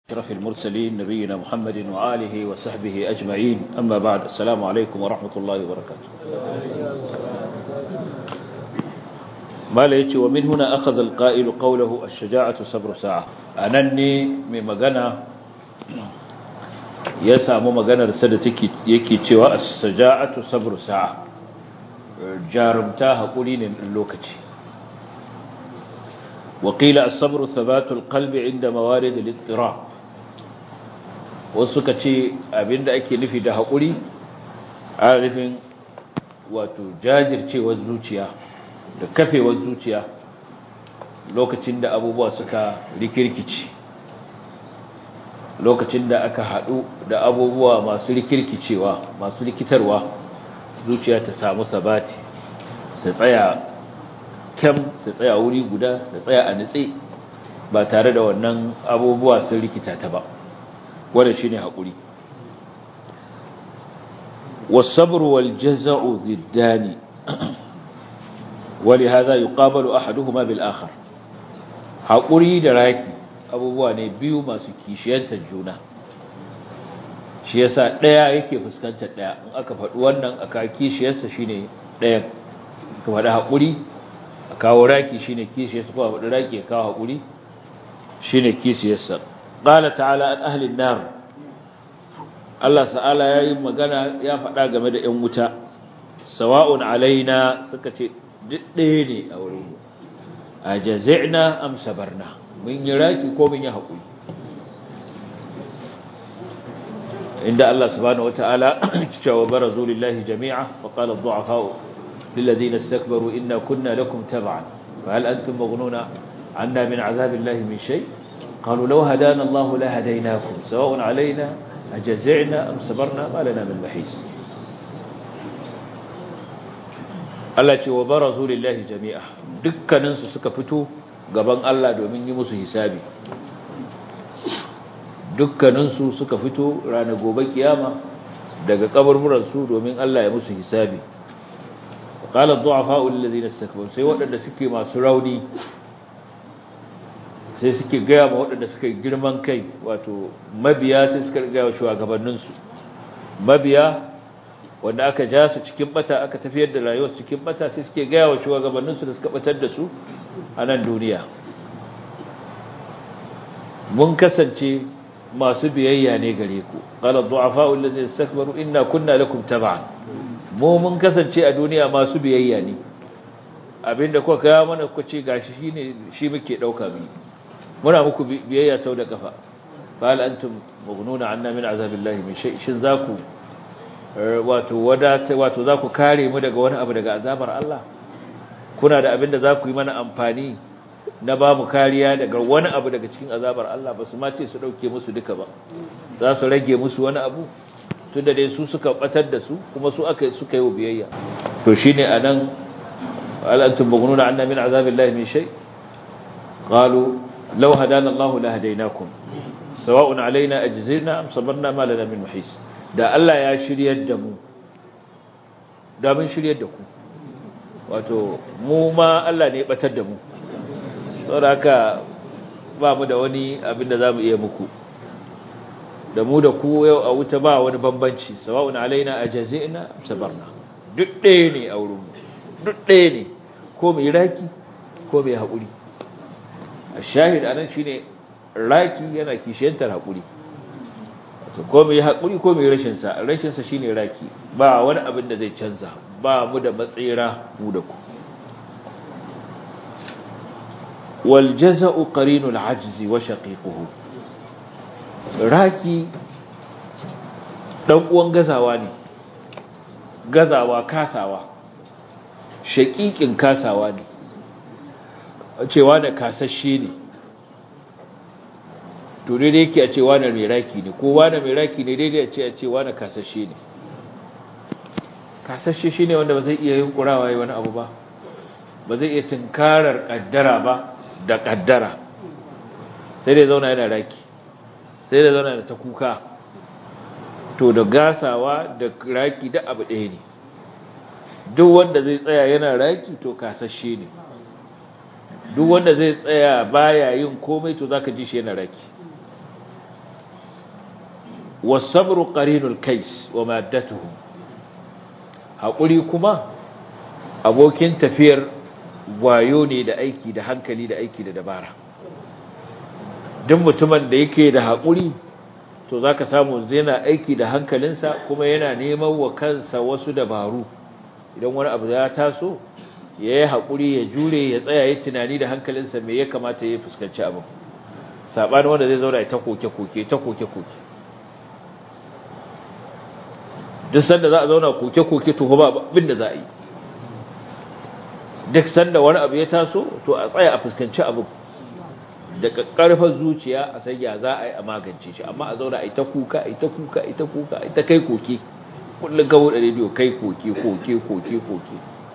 أشرف المرسلين نبينا محمد وآله وصحبه أجمعين أما بعد السلام عليكم ورحمة الله وبركاته ما ليتي ومن هنا أخذ القائل قوله الشجاعة صبر ساعة أنني من مغنى يسام مغنى رسالة يكي تيوى الشجاعة صبر ساعة جارمتاها قولين اللوكتي وقيل الصبر ثبات القلب عند موارد الاضطراب wasu suka ce abinda ake nufi da haƙuri a nufin wato jajircewar zuciya da kafewar zuciya lokacin da abubuwa suka rikirkici lokacin da aka haɗu da abubuwa masu rikirkicewa masu rikitarwa zuciya ta samu sabati ta tsaya kyam ta tsaya wuri guda ta tsaya a nitse ba tare da wannan abubuwa sun rikita ta ba wanda shine hakuri والصبر والجزع ضدان ولهذا يقابل احدهما بالاخر hakuri da raki abubuwa ne biyu masu kishiyantar juna shi yasa daya yake fuskantar daya in aka faɗi wannan aka kishiyarsa shine ɗayan ka faɗi hakuri a kawo raki shine kishiyarsa ko a faɗi raki ya kawo hakuri shine kishiyarsa قال تعالى عن أهل النار الله تعالى yayi magana ya faɗa game da ƴan wuta sawa'un alaina suka ce ɗaya ne a wurin mu ajazina am sabarna mun yi raki ko mun yi haƙuri inda Allah subhanahu wata'ala cewa barazu lillahi jami'a fa qala ad-du'afa lil ladina istakbaru inna kunna lakum tab'an fa hal antum maghnuna 'anna min 'azabillahi min shay' قالوا لو هدانا الله لهديناكم سواء علينا أجزعنا أم صبرنا ما لنا من محيص Allah ce wa barazu lillahi jami'a dukkaninsu suka fito gaban Allah domin yi musu hisabi dukkaninsu suka fito ranar gobe kiyama daga kaburburansu domin Allah ya musu hisabi qala ad-du'afa alladhina istakbaru sai waɗanda suke masu rauni sai suke gaya ma waɗanda suka yi girman kai wato mabiya sai suka gaya wa shugabanninsu mabiya wanda aka ja su cikin bata aka tafiyar da rayuwar cikin bata sai suke gaya wa shugabanninsu da suka batar da su a nan duniya mun kasance masu biyayya ne gare ku qala du'afa allazina istakbaru inna kunna lakum tab'an mu mun kasance a duniya masu biyayya ne abinda kuka ga mana kuka ce gashi shine shi muke dauka mu muna muku biyayya sau da kafa fal antum mughnuna anna min azabillahi min shay shin zaku wato wadata wato zaku kare mu daga wani abu daga azabar Allah kuna da abinda zaku yi mana amfani na ba mu kariya daga wani abu daga cikin azabar Allah ba su ma ce su dauke musu duka ba za su rage musu wani abu tunda dai su suka batar da su kuma su aka suka yi biyayya to shine anan fal antum mughnuna anna min azabillahi min shay qalu لو هدانا الله لهديناكم سواء علينا أجزرنا أم صبرنا ما لنا من محيس da Allah ya shiryar da mu da mun shiryar da ku wato mu ma Allah ne ya batar da mu saboda haka ba mu da wani abin da zamu iya muku da mu da ku yau a wuta ba wani bambanci sawa'un alaina ajazina sabarna duk ɗaya ne a wurin mu duk ɗaya ne ko mai raki ko mai haƙuri shahid anan shine raki yana kishiyantar hakuri to ko mai hakuri ko mai rashin sa rashin sa shine raki ba wani abin da zai canza ba mu da matsira mu da ku wal jaza'u qarinul ajzi wa shaqiquhu raki dan uwan gazawa ne gazawa kasawa shaqiqin kasawa ne cewa da kasashe ne to daidai yake a cewa da mai raki ne kowa da mai raki ne daidai a ce a cewa da kasashe ne kasashe shi ne wanda ba zai iya yin kurawa yi wani abu ba ba zai iya tunkarar kaddara ba da kaddara sai dai zauna yana raki sai dai zauna da ta kuka to da gasawa da raki da abu ɗaya ne duk wanda zai tsaya yana raki to kasashe ne duk wanda zai tsaya baya yin komai to zaka ji shi yana raki was-sabru qarinul kais wa maddatuhu haƙuri kuma abokin tafiyar wayo ne da aiki da hankali da aiki da dabara duk mutumin da yake da haƙuri to za ka samu yana aiki da hankalinsa kuma yana neman wa kansa wasu dabaru idan wani abu ya taso ya yi haƙuri ya jure ya tsaya ya tunani da hankalinsa mai ya kamata ya fuskanci abin saɓani wanda zai zauna ta koke-koke ta koke-koke duk sanda za a zauna koke-koke to ba abin da za a yi duk sanda wani abu ya taso to a tsaya a fuskanci abin da ƙarfin zuciya a sai ya za a yi a magance shi amma a zauna a yi ta kuka a yi ta kuka a yi ta kuka a yi ta kai koke kullum gawo da rediyo kai koke koke koke koke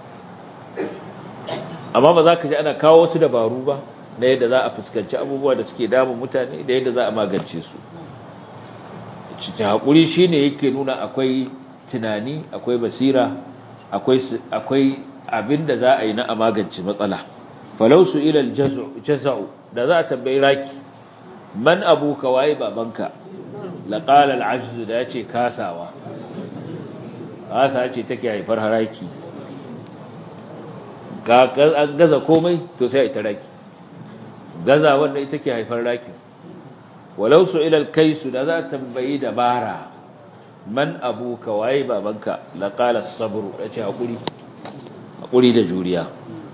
amma ba za ka ji ana kawo wasu dabaru ba na yadda za a fuskanci abubuwa da suke damun mutane da yadda za a magance su cikin haƙuri shi ne yake nuna akwai tunani akwai basira akwai abin da za a yi na a magance matsala falau su ilal jaza'u da za a tambayi raki man abuka waye babanka laqala al-ajz da yace kasawa kasa ce take haifar haraki ga an gaza komai to sai ita raki gaza wanda ita ke haifar raki walau su ila al-kais da za a tambayi dabara man abuka waye babanka laqala as-sabr yace hakuri hakuri da juriya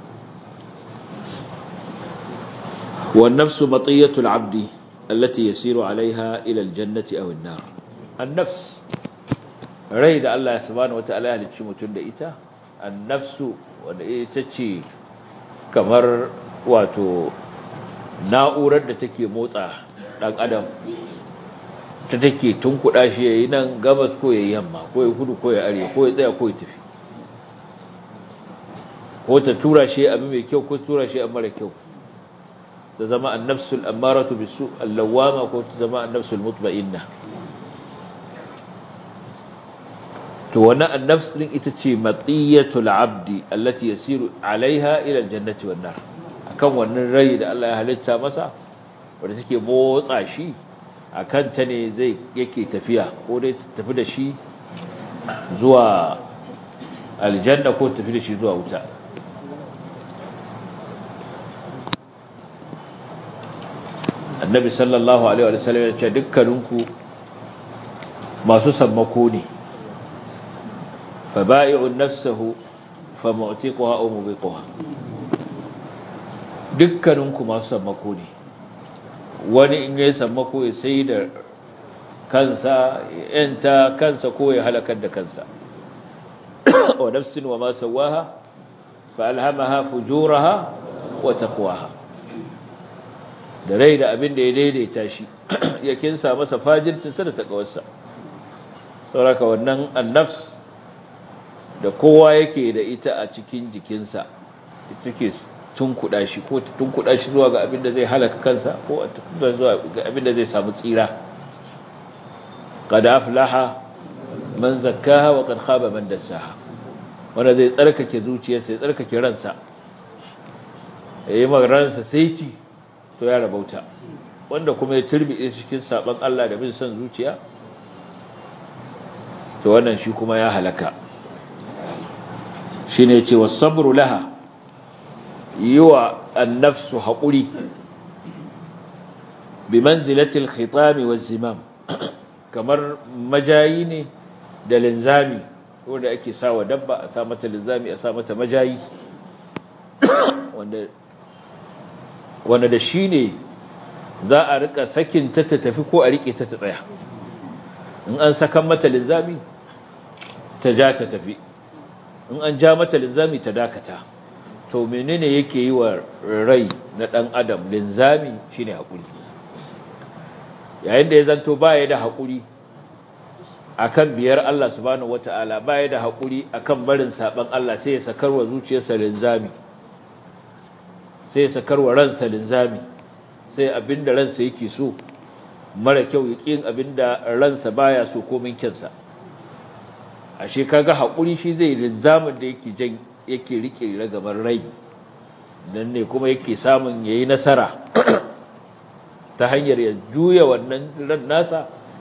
والنفس مطية العبد التي يسير عليها إلى الجنة أو النار النفس ريد الله سبحانه وتعالى لتشمتون لإتا النفس ونئتشي كمر واتو na'urar da take motsa ɗan adam ta take tunkuɗa shi ya yi nan gabas ko ya yi yamma ko ya kudu ko ya arewa ko ya tsaya ko ya tafi ko ta tura shi abu mai kyau ko tura shi abu mara kyau ta zama annafsul ammaratu bisu allawama ko ta zama annafsul mutma'inna to wannan annafs din ita ce matiyatul abdi allati yasiru alaiha ila aljannati wan nar akan wannan rai da Allah ya halitta masa wanda take motsa shi akan ta ne zai yake tafiya ko dai tafi da shi zuwa aljanna ko tafi da shi zuwa wuta annabi sallallahu alaihi wa sallam ya ce dukkaninku masu sammako ne fa ba'i'un nafsuhu fa mu'tiquha aw mubiquha dukkaninku masu sammako ne wani in yayi sammako ya sai da kansa yanta kansa ko ya halakar da kansa wa nafsin wa ma sawaha fa alhamaha fujuraha wa taqwaha da rai da abin da ya daidaita shi ya kinsa masa fajircinsa da takawarsa sauraka wannan annafs da kowa yake da ita a cikin jikinsa take tunkuɗa shi ko tunkuɗa shi zuwa ga abin da zai halaka kansa ko zuwa ga abin da zai samu tsira qad aflaha man zakkaha wa qad khaba man dassaha wanda zai tsarkake zuciyarsa ya tsarkake ransa yayi ransa sai ci to ya rabauta wanda kuma ya turbi cikin saban Allah da bin son zuciya to wannan shi kuma ya halaka shine yace was-sabru laha yiwa an-nafsu haquri bi manzilati al-khitam waz-zimam kamar majayi ne da linzami wanda ake sawa dabba a sa mata linzami a sa mata majayi wanda wanda da shi ne za a rika sakin ta ta tafi ko a rike ta ta tsaya in an sakan mata linzami ta ja ta tafi in an ja mata linzami ta dakata to menene yake yi wa rai na dan adam linzami shine hakuri yayin da ya zanto baya da hakuri akan biyar Allah subhanahu wataala baya da hakuri akan barin saban Allah sai ya sakarwa zuciyarsa linzami sai sakarwa ransa linzami sai abinda ransa yake so mara kyau ya ƙin abinda ransa baya so komin kyansa ashe kaga haƙuri shi zai linzamin da yake jan yake rike ragabar rai nan ne kuma yake samun yayi nasara ta hanyar ya juya wannan ran nasa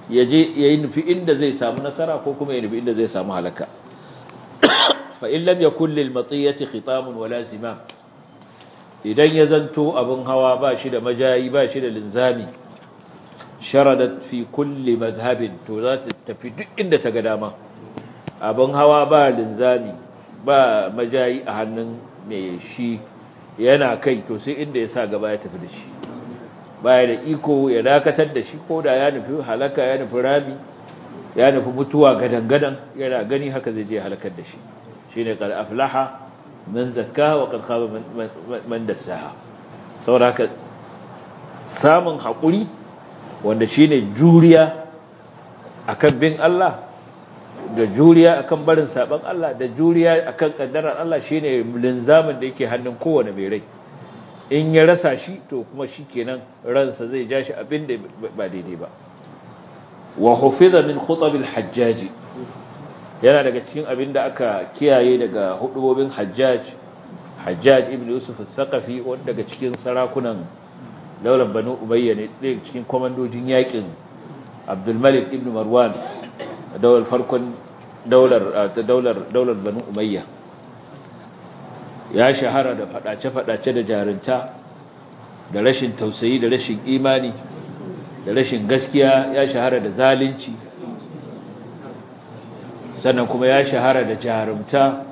ya je ya yi nufi inda zai samu nasara ko kuma ya nufi inda zai samu halaka fa in lam yakul lil matiyati khitamun wala zimam idan ya zanto abin hawa ba shi da majayi ba shi da linzami sharadat fi kulli madhhabin to za ta tafi duk inda ta ga dama abin hawa ba linzami ba majayi a hannun mai shi yana kai to sai inda ya sa gaba ya tafi da shi baya da iko ya dakatar da shi ko da ya nufi halaka ya nufi rami ya nufi mutuwa gadan-gadan yana gani haka zai je halakar da shi shine qad aflaha man zakka wa qad khaba man dassaha saboda haka samun hakuri wanda shine juriya akan bin Allah da juriya akan barin saban Allah da juriya akan kaddarar Allah shine linzamin da yake hannun kowane mai rai in ya rasa shi to kuma shikenan ransa zai ja shi abin da ba daidai ba wa hufiza min khutab al-hajjaj yana daga cikin abin da aka kiyaye daga hudubobin hajjaj hajjaj ibn yusuf al-thaqafi wanda daga cikin sarakunan daular banu umayya ne daga cikin komandojin yakin abdul malik ibn marwan daular farkon daular ta daular daular banu umayya ya shahara da fadace-fadace da jarinta da rashin tausayi da rashin imani da rashin gaskiya ya shahara da zalunci sannan kuma ya shahara da jarumta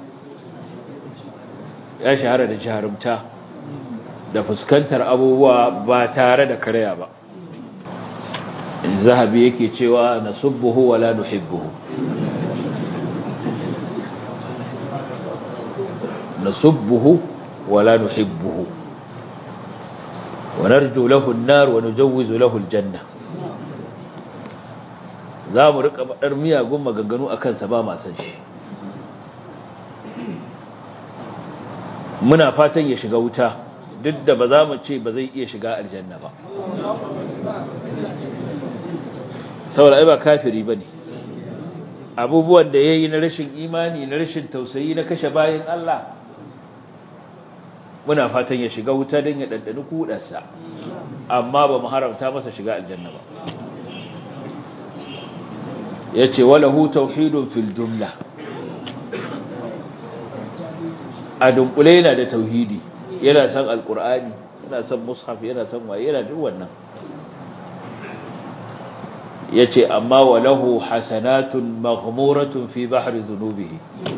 ya shahara da jarumta da fuskantar abubuwa ba tare da karya ba in zahabi yake cewa nasubbuhu wala nuhibbuhu nasubbuhu wala nuhibbuhu wa narju lahu an-nar wa nujawwizu lahu al-janna za mu rika badar miyagun maganganu akan sa ba ma san shi muna fatan ya shiga wuta duk da ba za mu ce ba zai iya shiga aljanna ba saboda ai ba kafiri bane abubuwan da yayi na rashin imani na rashin tausayi na kashe bayin Allah muna fatan ya shiga wuta don ya ɗanɗani kuɗarsa amma ba mu haramta masa shiga aljanna ba ya ce walahu tauhidun fil jumla a dunkule yana da tauhidi yana son alkur'ani yana son mushaf yana son waye yana duk wannan ya ce amma walahu hasanatun maghmuratun fi bahri zunubihi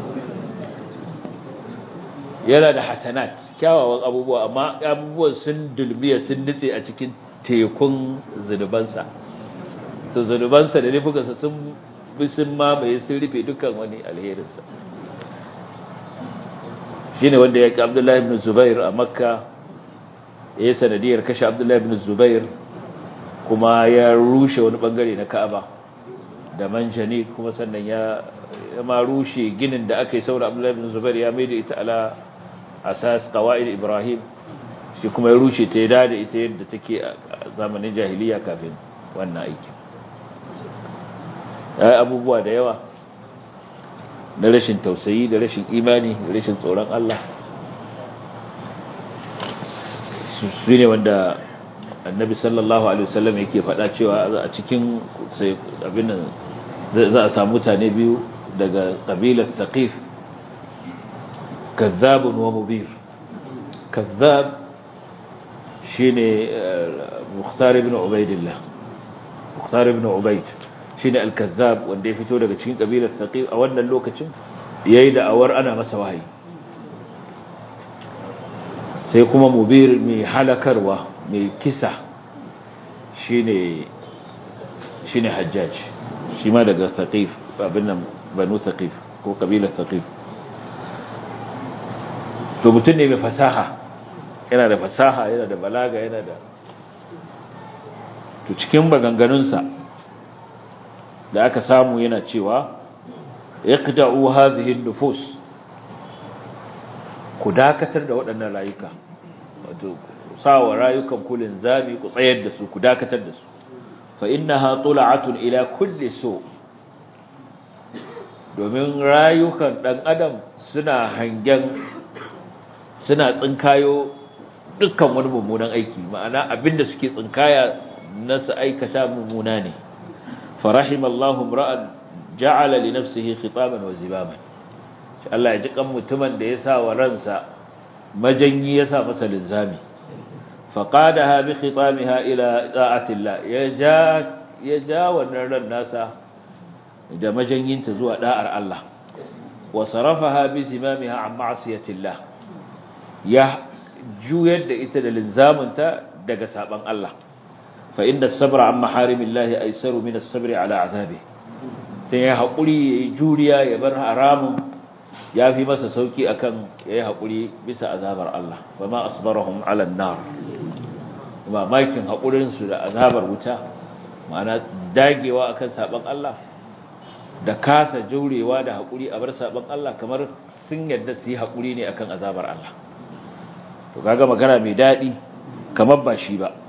yana da hasanat kyawawan abubuwa amma abubuwan sun dulmiya sun nutse a cikin tekun zunubansa to zunubansa da nufukansa sun bi sun mamaye sun rufe dukkan wani alherinsa shi ne wanda ya ƙi abdullahi ibn zubair a makka ya yi sanadiyar kashe abdullahi ibn zubair kuma ya rushe wani bangare na ka'aba da manjani kuma sannan ya ma rushe ginin da aka yi saura abdullahi ibn zubair ya mai da ita ala asas qawaid ibrahim shi kuma ya rushe ta yada da ita yadda take a zamanin jahiliya kafin wannan aikin yayi abubuwa da yawa na rashin tausayi da rashin imani da rashin tsoron Allah su ne wanda annabi sallallahu alaihi wasallam yake faɗa cewa a cikin abin nan za a samu mutane biyu daga kabilar taqif كذاب ومبير كذاب شيني مختار بن عبيد الله مختار بن عبيد شيني الكذاب wanda ya fito daga cikin kabilar Saqif a wannan lokacin yayi da awar ana masa wahayi sai kuma mubir mai halakarwa mai kisa shine shine hajjaj shi ma daga Saqif abin nan banu Saqif ko kabilar Saqif to mutum ne mai fasaha yana da fasaha yana da balaga yana da to cikin maganganunsa da aka samu yana cewa iqda'u hadhihi an-nufus ku dakatar da waɗannan rayuka wato sawa rayukan ku linzami ku tsayar da su ku dakatar da su fa innaha tul'atun ila kulli su domin rayukan dan adam suna hangen suna tsinkayo dukkan wani mummunan aiki ma'ana abinda suke tsinkaya na su aikata mummuna ne farahim Allahu ra'an ja'ala li nafsihi khitaban wa zibaman Allah ya ji kan mutumin da ya sa wa ransa majanyi ya sa masa linzami faqadaha bi khitamiha ila da'atillah ya ja ya ja wannan ran nasa da majanyinta zuwa da'ar Allah wa sarafaha bi zimamiha an ma'siyatillah ya juyar da ita da linzaminta daga saban Allah fa inda sabra an maharimillahi aisaru min as-sabri ala azabi sai ya hakuri yayi juriya ya bar haramun ya fi masa sauki akan yayi hakuri bisa azabar Allah wa ma asbarahum ala an-nar ba makin hakurin su da azabar wuta ma'ana dagewa akan saban Allah da kasa jurewa da hakuri a bar saban Allah kamar sun yadda su yi hakuri ne akan azabar Allah to kaga magana mai dadi kamar ba shi ba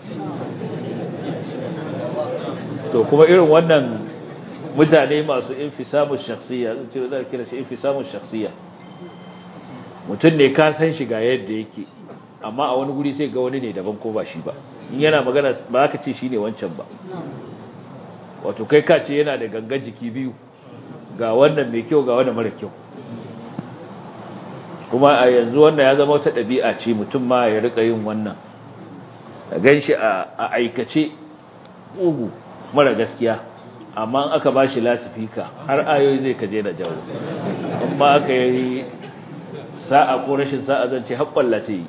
to kuma irin wannan mutane masu infisamu shakhsiyya zan ce zan kira shi infisamu shakhsiyya mutum ne ka san shi ga yadda yake amma a wani guri sai ga wani ne daban ko ba shi ba in yana magana ba ka ce shine wancan ba wato kai ka ce yana da gangan jiki biyu ga wannan mai kyau ga wannan mara kyau kuma a yanzu wannan ya zama wata ɗabi'a ce mutum ma ya rika yin wannan a gan shi a aikace ugu mara gaskiya amma aka ba shi lasifika har ayoyi zai kaje da jawo amma aka yi sa'a ko rashin sa'a zan ce haƙƙwalla ce yi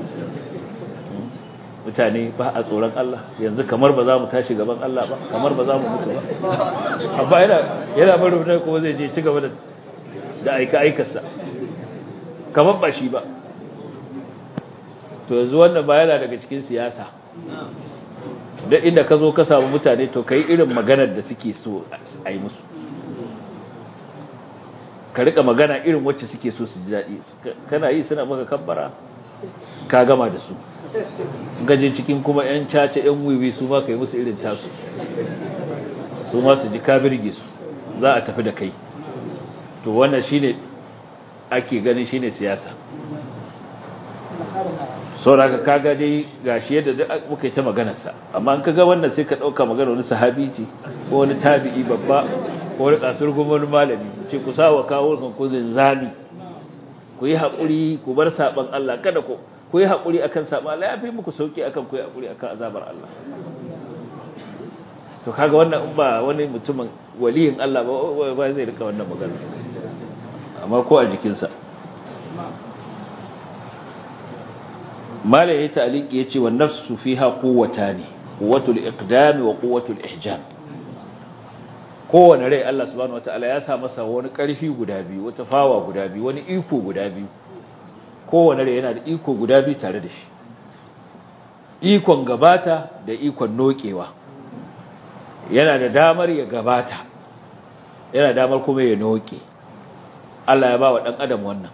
mutane ba a tsoron Allah yanzu kamar ba za mu tashi gaban Allah ba kamar ba za mu mutu ba amma yana yana bari mutane kuma zai je ci gaba da da aika aikarsa kamar ba shi ba to yanzu wannan ba yana daga cikin siyasa da inda ka zo ka samu mutane to kai irin maganar da suke so a yi musu ka rika magana irin wacce suke so su ji daɗi kana yi suna maka kabbara ka gama da su gaje cikin kuma 'yan caca 'yan wiwi su ma ka yi musu irin tasu su ma su ji ka birge su za a tafi da kai to wannan shine ake ganin shine siyasa sauraka kaga dai gashi yadda duk muka yi ta maganarsa amma an kaga wannan sai ka ɗauka magana wani sahabi ce ko wani tabi'i babba ko wani kasar wani malami ce ku sawa kawo kan ku zami ku yi haƙuri ku bar saɓan Allah kada ku ku yi haƙuri akan saɓan Allah ya fi muku sauki akan ku yi haƙuri akan azabar Allah to kaga wannan in ba wani mutumin waliyin Allah ba ba zai rika wannan magana amma ko a jikinsa mala ya ta'liqi yace wa nafsu fiha quwwatani quwwatul iqdam wa quwwatul ihjam kowane rai Allah subhanahu wataala ya sa masa wani ƙarfi guda biyu wata fawa guda biyu wani iko guda biyu kowane rai yana da iko guda biyu tare da shi ikon gabata da ikon nokewa yana da damar ya gabata yana damar kuma ya noke Allah ya ba wa dan adam wannan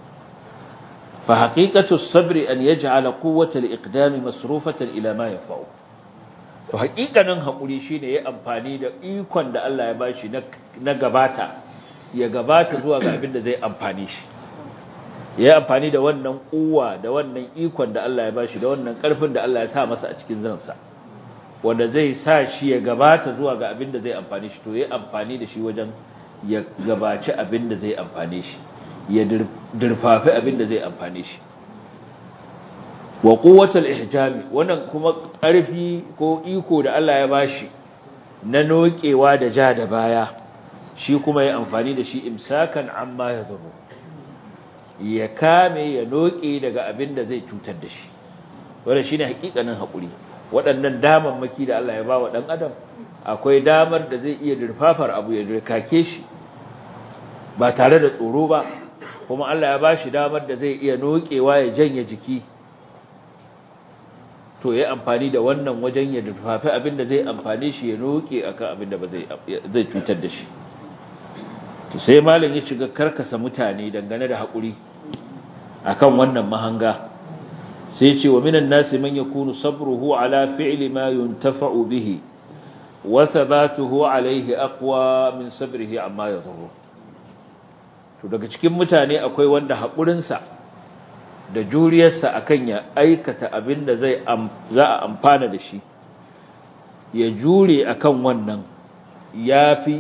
فحقيقة الصبر أن يجعل قوة الإقدام مصروفة إلى ما ينفعه to haƙiƙanin haƙuri shine ya amfani da ikon da Allah ya bashi na gabata ya gabata zuwa ga abin da zai amfani shi ya amfani da wannan kuwa da wannan ikon da Allah ya bashi da wannan ƙarfin da Allah ya sa masa a cikin zansa wanda zai sa shi ya gabata zuwa ga abin da zai amfani shi to ya amfani da shi wajen ya gabaci abin da zai amfani shi ya dirfafi abin da zai amfane shi wa quwwatul ihjami wannan kuma ƙarfi ko iko da Allah ya bashi na nokewa da ja da baya shi kuma ya amfani da shi imsakan amma ya zuru ya kame ya noke daga abin da zai cutar da shi wannan shine hakikanin hakuri waɗannan damammaki da Allah ya ba wa dan adam akwai damar da zai iya dirfafar abu ya dirkake shi ba tare da tsoro ba kuma Allah ya bashi damar da zai iya nokewa ya janye jiki to ya amfani da wannan wajen ya dufafi abinda zai amfane shi ya noke akan abinda ba zai zai cutar da shi to sai malam ya shiga karkasa mutane dangane da hakuri akan wannan mahanga sai ce wa minan nasi man yakunu sabruhu ala fi'li ma yuntafa'u bihi wa thabatuhu alayhi aqwa min sabrihi amma yadhurru to daga cikin mutane akwai wanda haƙurinsa da juriyarsa akan ya aikata abin da zai za a amfana da shi ya jure akan wannan ya fi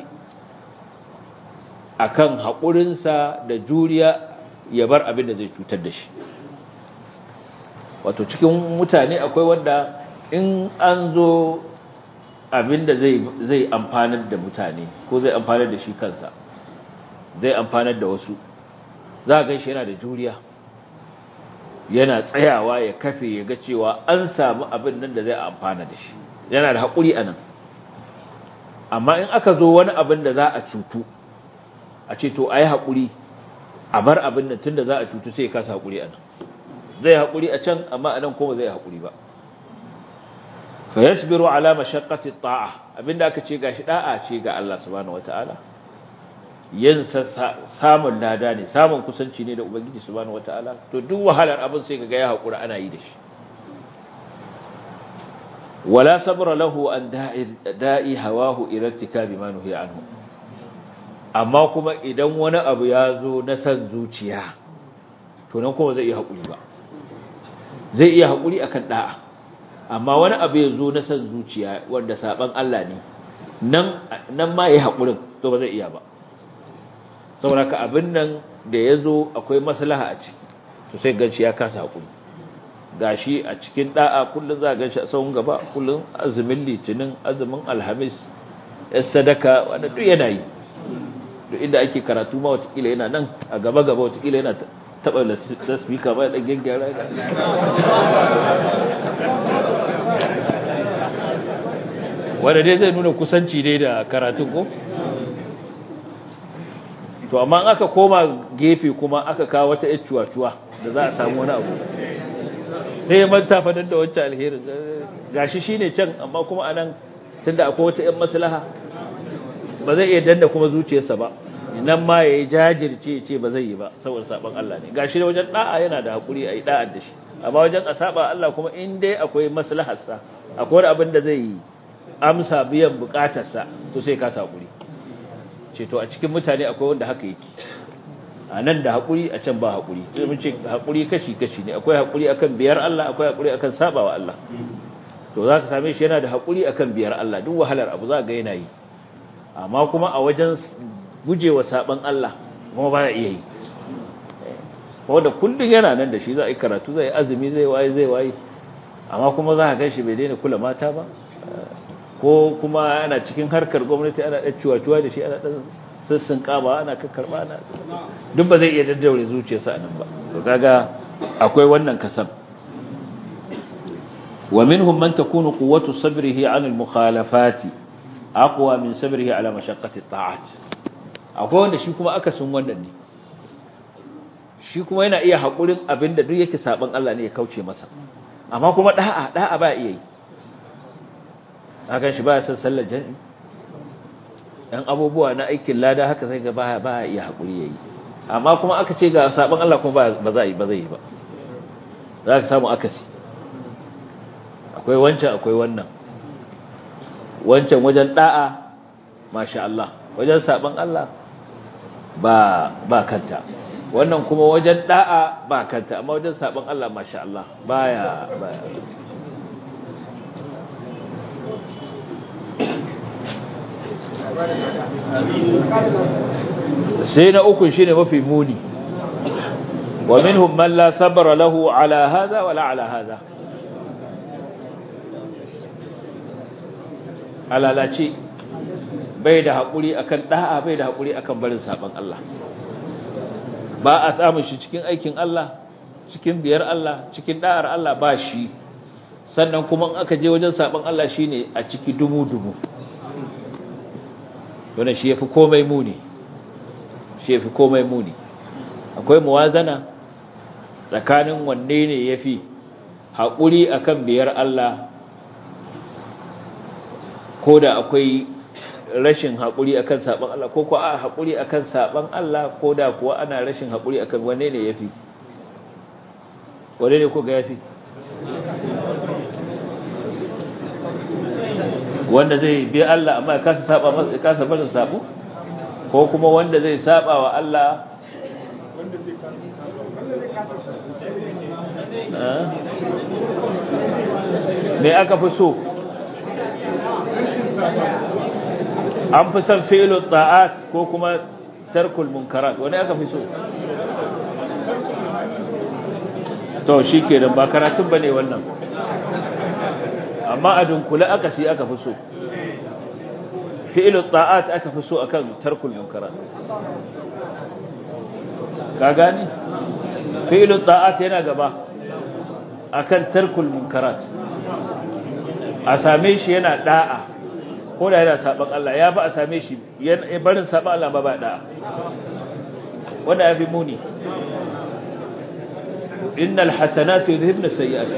a kan haƙurinsa da juriya ya bar abin da zai cutar da shi wato cikin mutane akwai wanda in an zo abin da zai amfanar da mutane ko zai amfanar da shi kansa zai amfanar da wasu za a gan shi yana da juriya yana tsayawa ya kafe ya ga cewa an samu abin nan da zai amfana da shi yana da haƙuri a nan amma in aka zo wani abin da za a cutu a ce to a yi haƙuri a bar abin nan tun da za a cutu sai ya kasa haƙuri a nan zai haƙuri a can amma a nan kuma zai haƙuri ba fa yasbiru ala mashaqqati ta'a abinda aka ce gashi da'a ce ga Allah subhanahu wataala yin samun lada ne samun kusanci ne da ubangiji subhanahu wataala to duk wahalar abin sai kaga ya haƙura ana yi da shi wala sabra lahu an da'i hawahu ila irtikabi ma nuhiya anhu amma kuma idan wani abu ya zo na san zuciya to nan kuma zai iya haƙuri ba zai iya haƙuri akan da'a amma wani abu ya zo na san zuciya wanda saban Allah ne nan nan ma yayi haƙurin to ba zai iya ba saboda ka abin nan da ya zo akwai maslaha a ciki to sai ganshi ya kasa haƙuri gashi a cikin da'a kullun za ganshi a sahun gaba kullun azumin litinin azumin alhamis ya sadaka wanda duk yana yi duk inda ake karatu ma watakila yana nan a gaba gaba watakila yana taba lasfika ba da gaggara wanda dai zai nuna kusanci dai da karatun ko to amma aka koma gefe kuma aka kawo wata cuwa-cuwa da za a samu wani abu sai ya manta fadar da wancan alherin gashi shine can amma kuma anan tunda akwai wata ƴan maslaha ba zai iya danna kuma zuciyarsa ba nan ma yayi jajirce ce ba zai yi ba saboda saban Allah ne gashi da wajen da'a yana da hakuri ayi da'ar da shi amma wajen asaba Allah kuma in dai akwai maslahar sa akwai wani abin da zai yi amsa biyan bukatar sa to sai ka hakuri ce to a cikin mutane akwai wanda haka yake a nan da hakuri a can ba hakuri sai mun ce hakuri kashi kashi ne akwai hakuri akan biyar Allah akwai hakuri akan sabawa Allah to zaka same shi yana da hakuri akan biyar Allah duk wahalar abu za ga yana yi amma kuma a wajen gujewa saban Allah kuma ba iya yi wanda kullun yana nan da shi za a yi karatu zai azumi zai waye zai waye amma kuma za ka gan shi bai daina kula mata ba ko kuma ana cikin harkar gwamnati ana ɗan ciwa-ciwa da shi ana ɗan sassan ƙaba ana kakkarɓa ana duk ba zai iya daddaure zuciyarsa a nan ba to kaga akwai wannan kasam wa minhum man takunu quwwatu sabrihi 'ala al-mukhalafati aqwa min sabrihi 'ala mashaqqati at-ta'at akwai wanda shi kuma aka sun wannan ne shi kuma yana iya hakurin abinda duk yake saban Allah ne ya kauce masa amma kuma da'a da'a ba iya yi akan shi ba ya san sallar jami'i dan abubuwa na aikin lada haka sai ga ba ba iya hakuri yayi amma kuma aka ce ga saban Allah kuma ba za yi ba zai yi ba za ka samu akasi akwai wancan akwai wannan wancan wajen da'a masha Allah wajen saban Allah ba ba kanta wannan kuma wajen da'a ba kanta amma wajen saban Allah masha Allah baya baya sai na uku shine mafi muni wa minhum man la sabra lahu ala hadha wala ala hadha alalace bai da hakuri akan da'a bai da hakuri akan barin saban Allah ba a samun shi cikin aikin Allah cikin biyar Allah cikin da'ar Allah ba shi sannan kuma in aka je wajen saban Allah shine a ciki dumu dumu wannan shi yafi komai muni shi yafi komai muni akwai muwazana tsakanin wanne ne yafi haƙuri akan biyar Allah ko da akwai rashin haƙuri akan saban Allah ko ko a haƙuri akan saban Allah ko da kuwa ana rashin haƙuri akan wanne ne yafi wanne ne ko ga yafi wanda zai bi Allah amma ya kasa saba masa ya kasa barin sabo ko kuma wanda zai saba wa Allah me aka fi so an fi son fi'lu ta'at ko kuma tarkul munkarat wani aka fi so to shikenan ba karatun bane wannan amma a dunkule aka si aka fi so fi'lu ta'at aka fi so akan tarkul munkarat ka gani fi'lu ta'at yana gaba akan tarkul munkarat a same shi yana da'a ko da yana saban Allah ya ba a same shi barin saban Allah ba ba da'a wanda ya fi muni innal hasanatu yudhibna sayyi'at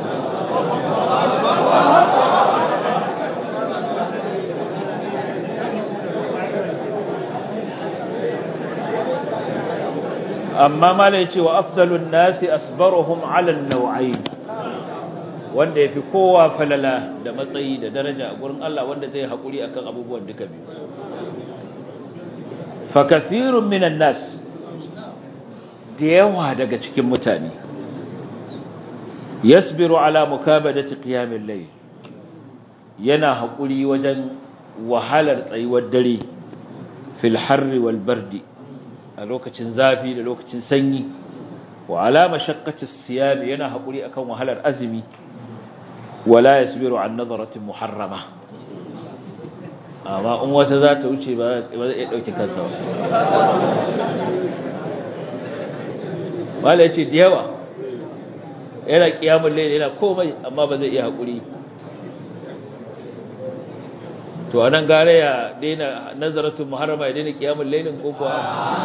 amma mala yace wa afdalun nasi asbaruhum ala an-naw'ayn wanda yafi kowa falala da matsayi da daraja a gurin Allah wanda zai hakuri akan abubuwan duka biyu fa kathirun minan nas da yawa daga cikin mutane yasbiru ala mukabadati qiyamil layl yana hakuri wajen wahalar tsayuwar dare fil harri wal bardi a lokacin zafi da lokacin sanyi wa alama shaqqatis siyam yana hakuri akan wahalar azumi wala yasbiru an nadaratin muharrama amma in wata za ta wuce ba zai dauke kansa ba wala yace da yawa yana kiyamul layl yana komai amma ba zai iya hakuri to anan gare ya daina nazaratun muharrama ya daina kiyamul lailin ko kuwa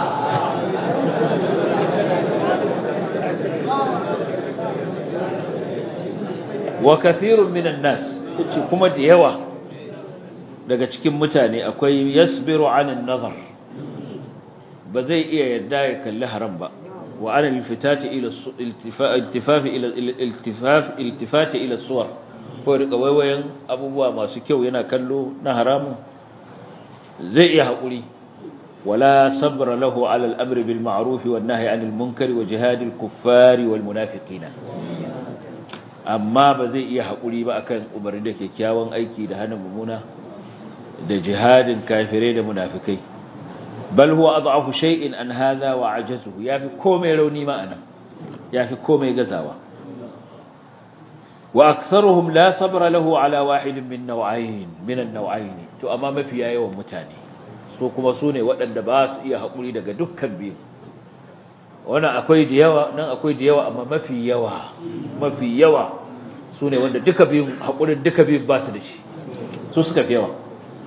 wa kathirun minan nas yace kuma da yawa daga cikin mutane akwai yasbiru anin nazar ba zai iya yadda ya kalli haram ba wa ana iltifati ila iltifaf ila iltifaf iltifati ila suwar ko rika waiwayen abubuwa masu kyau yana kallo na haramu zai iya haƙuri wala sabra lahu ala al-amr bil ma'ruf wan nahy 'anil munkar wa jihad al-kuffar wal munafiqina amma ba zai iya haƙuri ba akan umarni da kyakkyawan aiki da hana mumuna da jihadin kafirai da munafikai bal huwa ad'afu shay'in an hadha wa ajazuhu yafi komai rauni ma'ana yafi komai gazawa واكثرهم لا صبر له على واحد من نوعين من النوعين to amma mafiya yawan mutane so kuma sune waɗanda ba su iya hakuri daga dukkan biyu wannan akwai da yawa nan akwai da yawa amma mafi yawa mafi yawa sune wanda duka biyu hakurin duka biyu ba su da shi su suka fi yawa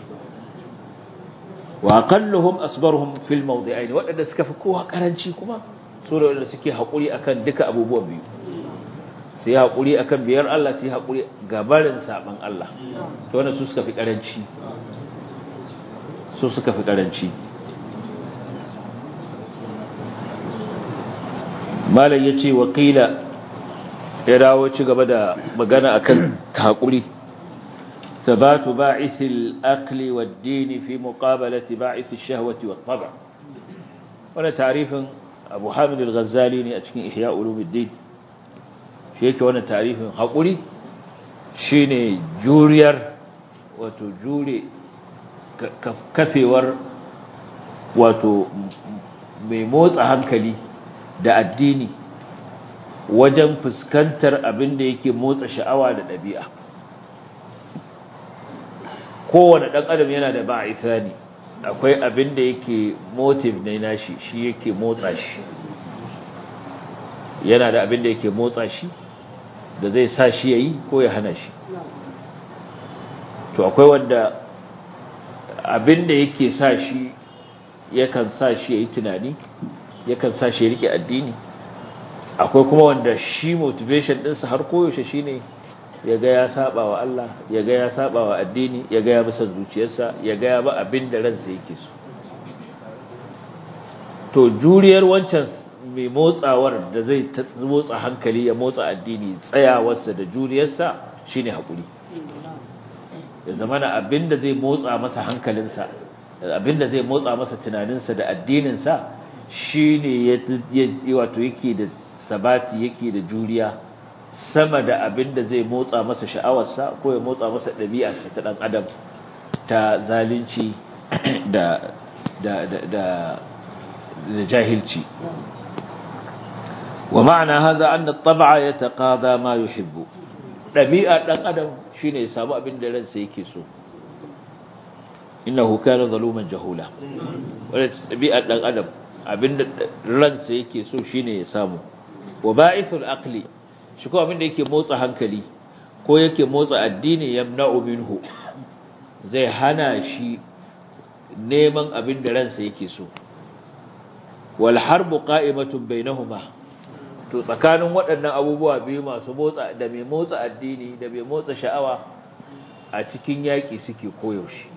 wa aqalluhum asbaruhum fil mawdi'ain waɗanda suka fi kowa karanci kuma sune waɗanda suke hakuri akan duka abubuwan biyu su yi haƙuri a kan biyar Allah su yi haƙuri gabarin saɓan Allah to wanda su suka fi ƙaranci su suka fi ƙaranci malam ya ce wakila ya dawo ci gaba da magana a kan haƙuri sabatu ba'isil akli wa dini fi muqabalati ba'isil shahwati wa taba wani tarifin abu hamid al-ghazali ne a cikin ihya ulumuddin shi yake wannan tarifin haƙuri shine juriyar wato jure kafewar wato mai motsa hankali da addini wajen fuskantar abin da yake motsa sha'awa da ɗabi'a kowane ɗan adam yana da ba'isa ne akwai abin da yake motive ne nashi shi yake motsa shi yana da abin da yake motsa shi da zai sa shi ya yi ko ya hana shi to akwai wanda abin da yake sa shi yakan sa shi ya yi tunani yakan sa shi ya rike addini akwai kuma wanda shi motivation ɗinsa har koyaushe shi ne ya ga ya saba wa Allah ya ga ya saba wa addini ya ga ya bisa zuciyarsa ya ga ya ba abin da ransa yake so to juriyar wancan mai motsawar da zai motsa hankali ya motsa addini tsayawarsa da juriyarsa shine hakuri ya zama na abinda zai motsa masa hankalinsa abinda zai motsa masa tunaninsa da addininsa shine ya wato yake da sabati yake da juriya sama da abinda zai motsa masa sha'awarsa ko ya motsa masa ɗabi'arsa ta ɗan adam ta zalunci da da da da jahilci wa ma'ana hadha anna at-tab'a yataqada ma yuhibbu dabi'a dan adam shine ya samu abin da ransa yake so innahu kana zaluman jahula wala dabi'a dan adam abin da ransa yake so shine ya samu wa ba'ithul aqli shi ko abin da yake motsa hankali ko yake motsa addini yamna'u minhu zai hana shi neman abin da ransa yake so wal harbu qa'imatun bainahuma to tsakanin waɗannan abubuwa biyu masu motsa da mai motsa addini da mai motsa sha'awa a cikin yaƙi suke koyaushe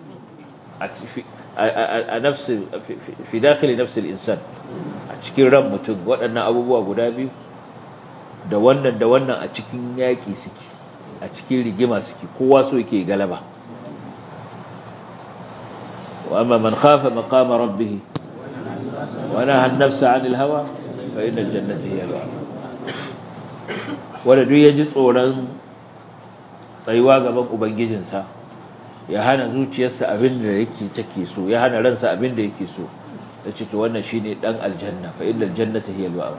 a nafsi fi dakhili nafsi al-insan a cikin ran mutum waɗannan abubuwa guda biyu da wannan da wannan a cikin yaƙi suke a cikin rigima suke kowa so yake galaba wa amma man khafa maqama rabbih wa naha an-nafsa 'anil hawa fa inna al-jannata hiya al wanda duk yaji tsoron tsayuwa gaban ubangijinsa ya hana zuciyarsa abin da yake take so ya hana ransa abin da yake so yace to wannan shine dan aljanna fa inna al-jannata hiya al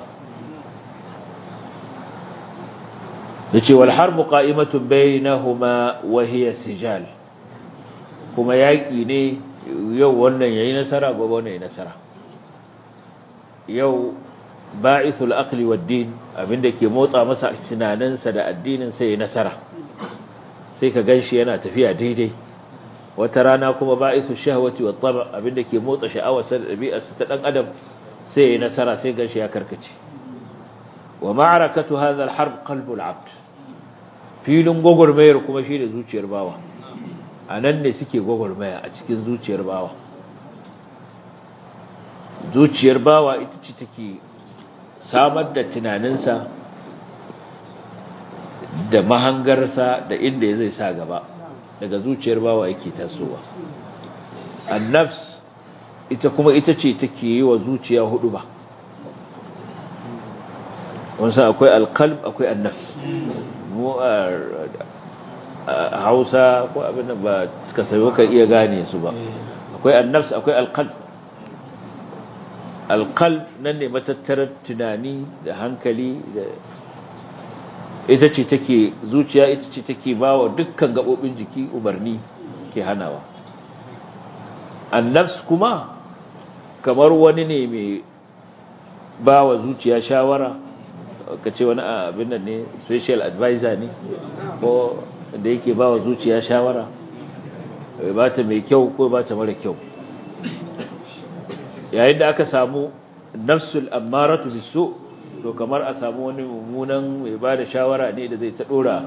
yace wal harbu qa'imatun bainahuma wa hiya sijal kuma yaki ne yau wannan yayi nasara gobe wannan yayi nasara yau ba'ithul aqli wad din abinda ke motsa masa tunaninsa da addinin sa yayi nasara sai ka ganshi yana tafiya daidai wata rana kuma ba'ithu shahwati wat tab abinda ke motsa sha'awarsa da dabi'arsa ta dan adam sai yayi nasara sai ganshi ya karkace wa ma'arakatu hadha al-harb qalbu al-'abd filin gogormayar kuma shi da zuciyar bawa anan ne suke gogormaya a cikin zuciyar bawa zuciyar bawa ita ce take samar da tunaninsa da mahangarsa da inda zai sa gaba daga zuciyar bawa yake tasowa an-nafs ita kuma ita ce take yi wa zuciya hudu ba wasu akwai alkalb akwai annafs mu a hausa ko abin da ba ka sayo ka iya gane su ba akwai annafs akwai alkalb alkalb nan ne matattarar tunani da hankali da ita ce take zuciya ita ce take ba wa dukkan gaɓoɓin jiki umarni ke hanawa annafs kuma kamar wani ne mai ba wa zuciya shawara ka ce wani abin nan ne special advisor ne ko da yake ba wa zuciya shawara ba ta mai kyau ko ba ta mara kyau yayin da aka samu nafsul ammaratu bisu to kamar a samu wani mummunan mai ba da shawara ne da zai ta dora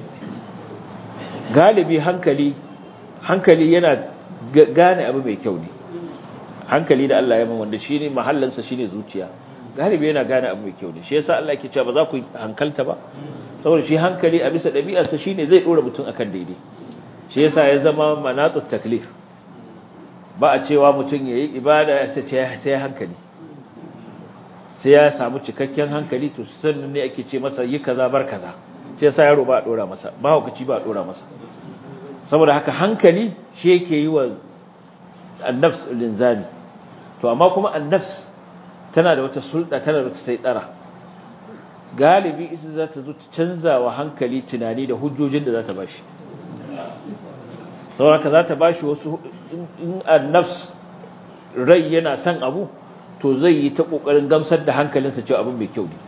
galibi hankali hankali yana gane abu mai kyau ne hankali da Allah ya man wanda shine mahallansa shine zuciya galibi yana gane abu mai kyau ne shi yasa Allah yake cewa ba za ku hankalta ba saboda shi hankali a bisa ɗabi'arsa shine zai dora mutum akan daidai shi yasa ya zama manatut taklif ba a cewa mutum yayi ibada ya sai sai hankali sai ya samu cikakken hankali to sannan ne ake ce masa yi kaza bar kaza sai yasa yaro ba a dora masa ba hukaci ba a dora masa saboda haka hankali shi yake yi wa annafs linzami to amma kuma annafs tana da wata sulɗa tana da wata saitsara galibi ita za ta zo ta canza wa hankali tunani da hujjojin da za ta bashi saboda za ta bashi wasu in annafs rai yana son abu to zai yi ta kokarin gamsar da hankalinsa cewa abin mai kyau ne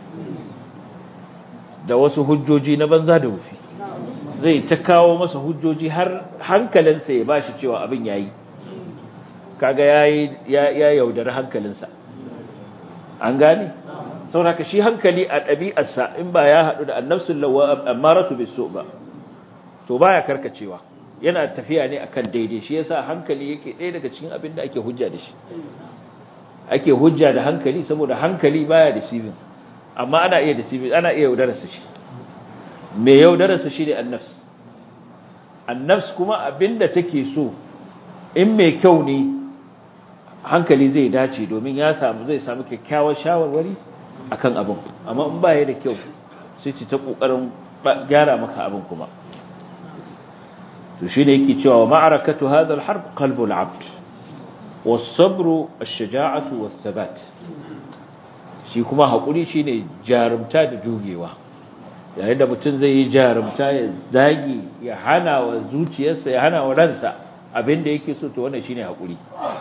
da wasu hujjoji na banza da wufi zai ta kawo masa hujjoji har hankalinsa ya bashi cewa abin yayi kaga yayi ya yaudari hankalinsa an gane saboda shi hankali a ɗabi'arsa in ba ya haɗu da annafsul lawa amaratu bisu ba to baya karkacewa yana tafiya ne akan daidai shi yasa hankali yake ɗaya daga cikin abin da ake hujja da shi ake hujja da hankali saboda hankali baya deceiving amma ana iya deceiving ana iya yaudararsa shi me yaudararsa shi ne annafs annafs kuma abinda take so in mai kyau ne hankali zai dace domin ya samu zai samu kyakkyawar shawarwari akan abin amma in baya da kyau sai ci ta kokarin gyara maka abin kuma to shine yake cewa wa ma'arakatu hadha al-harb qalbul 'abd was-sabru ash-shaja'atu was-sabat shi kuma hakuri shine jarumta da jugewa yayin da mutum zai yi jarumta ya zagi ya hana wa zuciyarsa ya hana wa ransa abinda yake so to wannan shine hakuri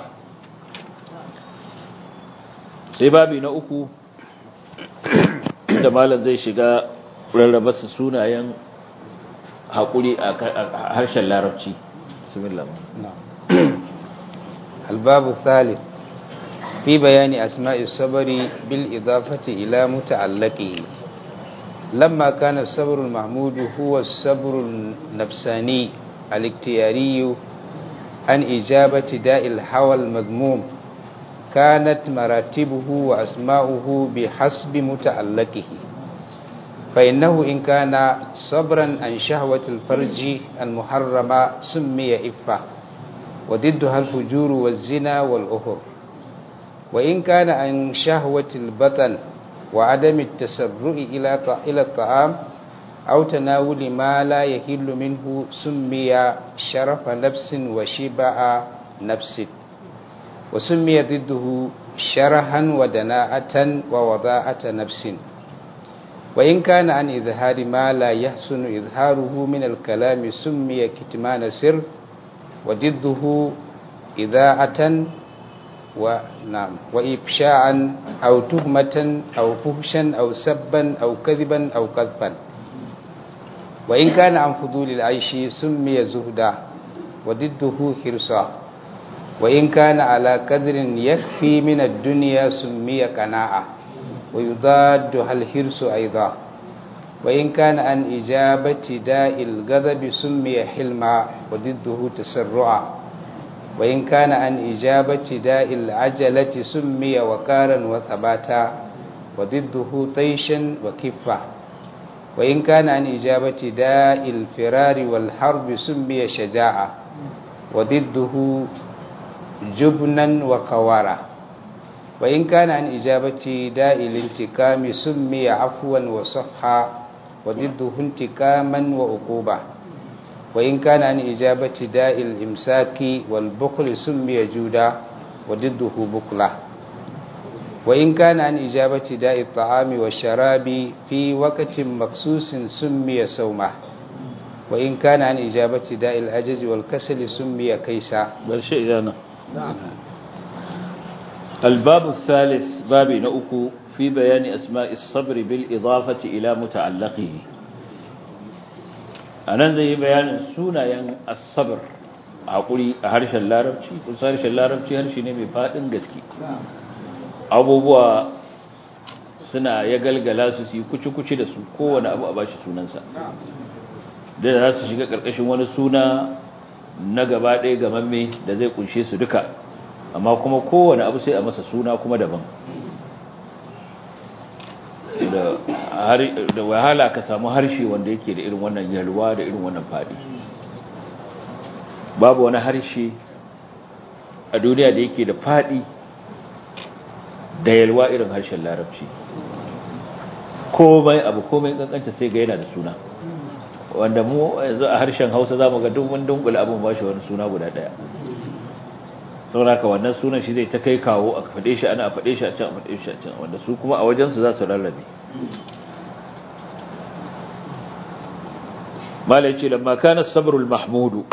sai babi na uku da malam zai shiga rarraba su sunayen haƙuri a harshen larabci bismillah الباب الثالث في بيان أسماء الصبر بالإضافة إلى متعلقه لما كان الصبر المحمود هو الصبر النفساني الاختياري عن إجابة داء الحوى المذموم كانت مراتبه وأسماؤه بحسب متعلقه فإنه إن كان صبرا عن شهوة الفرج المحرمة سمي إفة وضدها الفجور والزنا والأهر وإن كان عن شهوة البطن وعدم التسرع إلى الطعام أو تناول ما لا يحل منه سمي شرف نفس وشبع نفس وسمي ضده شرها ودناءة ووضاعة نفس وإن كان عن إظهار ما لا يحسن إظهاره من الكلام سمي كتمان سر وضده إذاعة ونعم وإبشاعا أو تهمة أو فهشا أو سبا أو كذبا أو قذفا وإن كان عن فضول العيش سمي زهدا وضده حرصا وإن كان على قدر يكفي من الدنيا سمي قناعة ويضادها الحرص أيضا وإن كان عن إجابة داء الغضب سمي حلما وضده تسرعا وإن كان عن إجابة داء العجلة سمي وقارا وثباتا وضده طيشا وكفة وإن كان عن إجابة داء الفرار والحرب سمي شجاعة وضده جبنا وقوارا وإن كان عن إجابة داء الانتقام سمي عفوا وصفحا وضده انتقاما وعقوبة وإن كان عن إجابة داء الإمساك والبخل سمي جودا وضده بخلة وإن كان عن إجابة داء الطعام والشراب في وقت مخصوص سمي سومة وإن كان عن إجابة داء العجز والكسل سمي كيسا بل شيء لنا الباب الثالث باب نؤكو في بيان أسماء الصبر بالإضافة إلى متعلقه أنا زي بيان سونا ين الصبر أقولي هرش اللاربشي قلت هرش اللاربشي هرش نمي فاتن قسكي abubuwa suna ya galgala su su yi kuci-kuci da su kowane abu a bashi sunansa da za su shiga ƙarƙashin wani suna na gaba ɗaya gamamme da zai kunshe su duka amma kuma kowane abu sai a masa suna kuma daban da wahala ka samu harshe wanda yake da irin wannan yalwa da irin wannan faɗi babu wani harshe a duniya da yake da faɗi da yalwa irin harshen larabci komai abu komai kankanta sai ga yana da suna wanda mu yanzu a harshen hausa za mu ga duk wani dunkula abin ba shi wani suna guda ɗaya sauraka wannan sunan shi zai ta kai kawo a faɗe shi ana a faɗe shi a can a faɗe shi a can wanda su kuma a wajensu za su rarrabe mala ya ce lamma kana sabrul mahmudu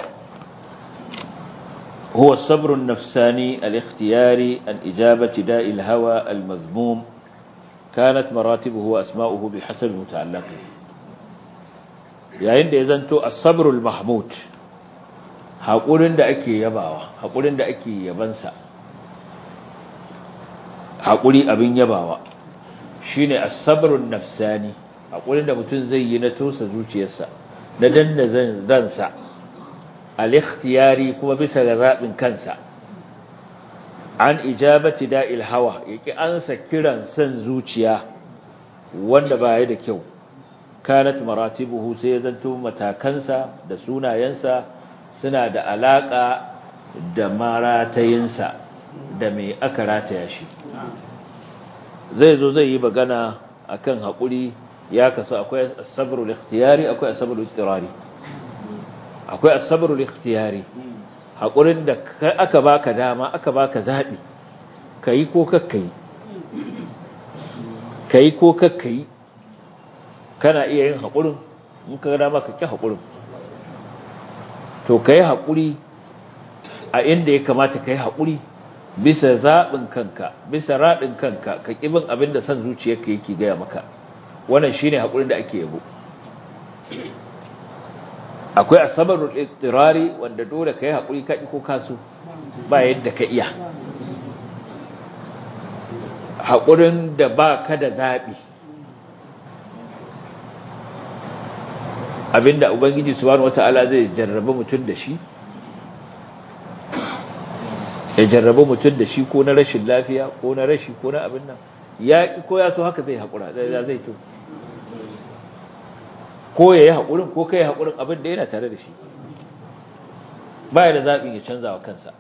هو الصبر النفساني الاختياري عن إجابة داء الهوى المذموم كانت مراتبه وأسماؤه بحسب متعلقه yayin da ya zanto as-sabrul mahmud haƙurin da ake yabawa haƙurin da ake yabansa haƙuri abin yabawa shine as-sabrun nafsani haƙurin da mutum zai yi na tosa zuciyarsa na danna zansa al-ikhtiyari kuma bisa ga zabin kansa an ijabati da'il hawa yake ansa kiran san zuciya wanda baya da kyau kanat maratibuhu sai ya zanto matakansa da sunayensa suna da alaka da maratayinsa da mai aka rataya shi zai zo zai yi magana akan haƙuri ya kasu akwai asabrul ikhtiyari akwai asabrul istirari akwai asabrul ikhtiyari haƙurin da aka baka dama aka baka zaɓi ka yi ko kakka yi ka yi ko kakka yi kana iya yin haƙurin in ka dama ka ƙi haƙurin to ka yi haƙuri a inda ya kamata ka yi haƙuri bisa zaɓin kanka bisa raɗin kanka ka ƙibin abin da son zuciyarka yake gaya maka wannan shine haƙurin da ake yabo akwai asabarul ittirari wanda dole ka yi haƙuri ka ko kasu ba yadda ka iya haƙurin da ba ka da zaɓi abinda ubangiji subhanahu wata'ala zai jarraba mutum da shi ya jarraba mutum da shi ko na rashin lafiya ko na rashi ko na abin nan ya ko ya so haka zai haƙura zai to ko ya yi haƙurin ko kai haƙurin abin da yana tare da shi ba ya da zaɓin ya canza wa kansa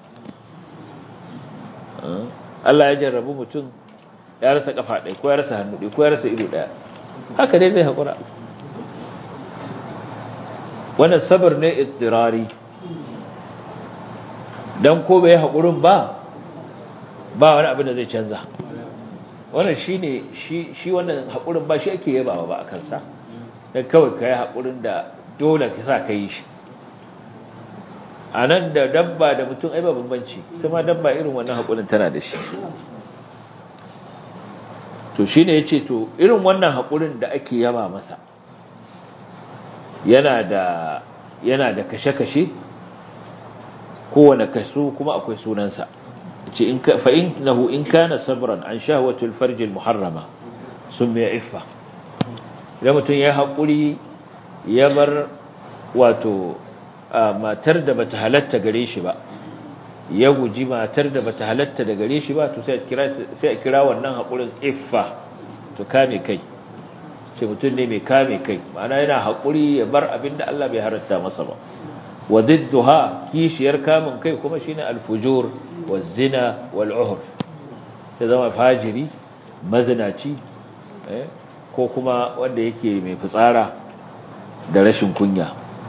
Allah ya jarrabu mutum ya rasa ƙafa ɗaya ko ya rasa hannu ɗaya ko ya rasa ido ɗaya haka dai zai haƙura wannan sabar ne ittirari dan ko bai haƙurin ba ba wani abin da zai canza wannan shine shi shi wannan haƙurin ba shi ake yabawa ba a kansa dan kawai kai haƙurin da dole ka sa kai shi anan da dabba da mutum ai ba bambanci kuma dabba irin wannan haƙurin tana da shi to shine yace to irin wannan haƙurin da ake yaba masa yana da yana da kashe-kashe kowane kaso kuma akwai sunansa ce in ka fa innahu in kana sabran an shahwatul farj al muharrama summa iffa idan mutum ya haƙuri ya bar wato matar da bata halatta gare shi ba ya guji matar da bata halatta da gare shi ba to sai a kira sai a kira wannan haƙurin iffa to kame kai ce mutum ne mai kame kai ma'ana yana haƙuri ya bar abin da Allah bai halatta masa ba wa didduha kishiyar kamun kai kuma shine al-fujur waz-zina wal-uhr ya zama fajiri mazinaci ko kuma wanda yake mai fitsara da rashin kunya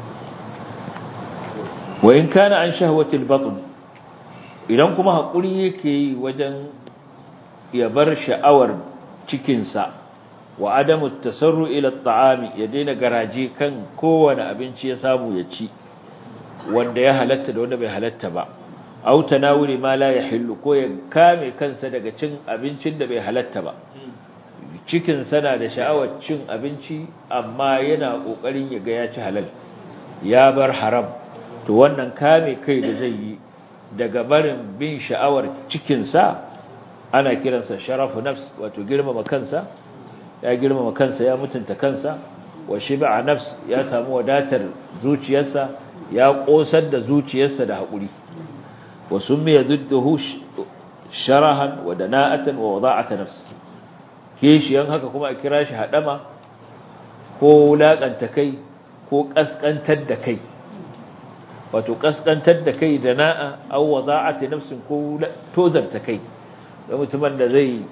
wa in kana an shahwatil batn idan kuma hakuri yake yi wajen ya bar sha'awar cikin sa wa adamu tasarru ila at-ta'ami ya daina garaje kan kowane abinci ya samu ya ci wanda ya halatta da wanda bai halatta ba aw tanawuli ma la yahillu ko ya kame kansa daga cin abincin da bai halatta ba cikin sana da sha'awar cin abinci amma yana kokarin ya ga ya ci halal ya bar haram to wannan kame kai da zai yi daga barin bin sha'awar cikin sa ana kiransa sharafu nafs wato girmama kansa ya girmama kansa ya mutunta kansa wa shiba nafs ya samu wadatar zuciyarsa ya kosar da zuciyarsa da haƙuri wa summiya dudduhu sharahan wa dana'atan wa wada'ata nafs kishiyan haka kuma a kira shi hadama ko wulakanta kai ko kaskantar da kai wato kaskantar da kai dana'a aw wada'ati nafsin ko tozarta kai da mutumin da zai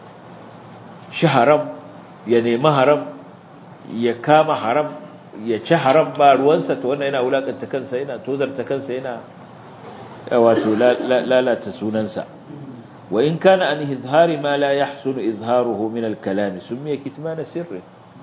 shi haram ya nemi haram ya kama haram ya ci haram ba ruwansa to wannan yana wulakanta kansa yana tozarta kansa yana wato lalata sunansa wa in kana an izhari ma la yahsunu izharuhu min al-kalam sumiya kitman sirri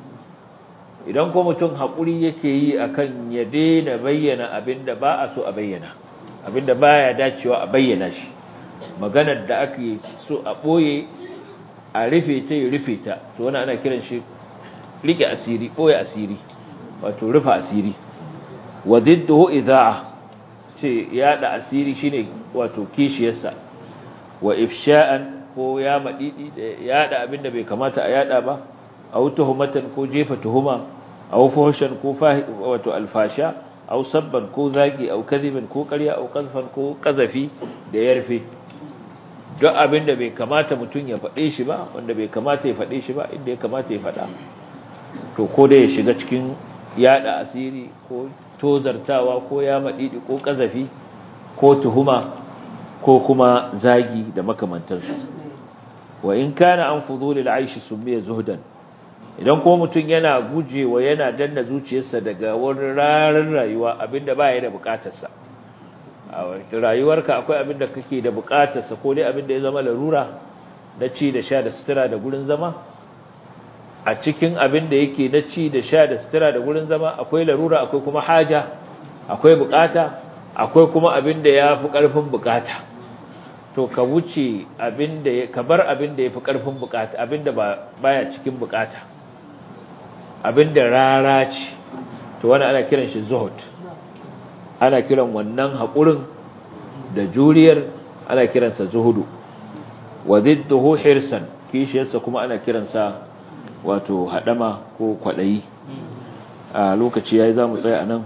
idan ko mutum hakuri yake yi akan ya daina bayyana abinda ba a so a bayyana abinda baya dacewa a bayyana shi maganar da ake so a boye a rufe ta ya rufe ta to wannan ana kiran shi rike asiri boye asiri wato rufa asiri wa didduhu idha'a ce yada asiri shine wato kishiyarsa wa ifsha'an ko ya madidi da yada abinda bai kamata a yada ba aw tuhumatan ko jefa tuhuma aw fuhshan ko wato alfasha aw sabban ko zagi aw kadhiban ko ƙarya aw qazfan ko qazafi da yarfe duk abinda bai kamata mutun ya faɗe shi ba wanda bai kamata ya faɗe shi ba inda ya kamata ya faɗa to ko da ya shiga cikin yada asiri ko tozartawa ko ya madidi ko kazafi ko tuhuma ko kuma zagi da makamantansu wa in kana an fudulil aishi sumiya zuhdan idan kuma mutum yana gujewa yana danna zuciyarsa daga wani rarar rayuwa abinda baya da bukatarsa a rayuwarka akwai abin da kake da bukatarsa ko dai abin da ya zama larura na ci da sha da sutura da gurin zama a cikin abin da yake na ci da sha da sutura da gurin zama akwai larura akwai kuma haja akwai bukata akwai kuma abin da ya fi ƙarfin bukata to ka wuce abin da ka bar abin da ya fi ƙarfin bukata abin da baya cikin bukata abin da rara ce to wani ana kiran shi zuhud ana kiran wannan haƙurin da juriyar ana kiransa zuhudu wa zidduhu hirsan kishiyarsa kuma ana kiransa wato hadama ko kwadayi a lokaci yayi zamu tsaya anan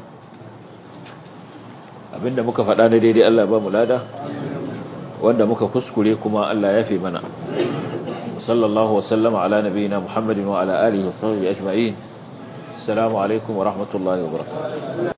abinda muka faɗa na daidai Allah ba mu lada wanda muka kuskure kuma Allah ya fi mana sallallahu wa sallama ala nabiyina muhammadin wa ala alihi wa sahbihi ajma'in assalamu alaikum wa rahmatullahi wa barakatuh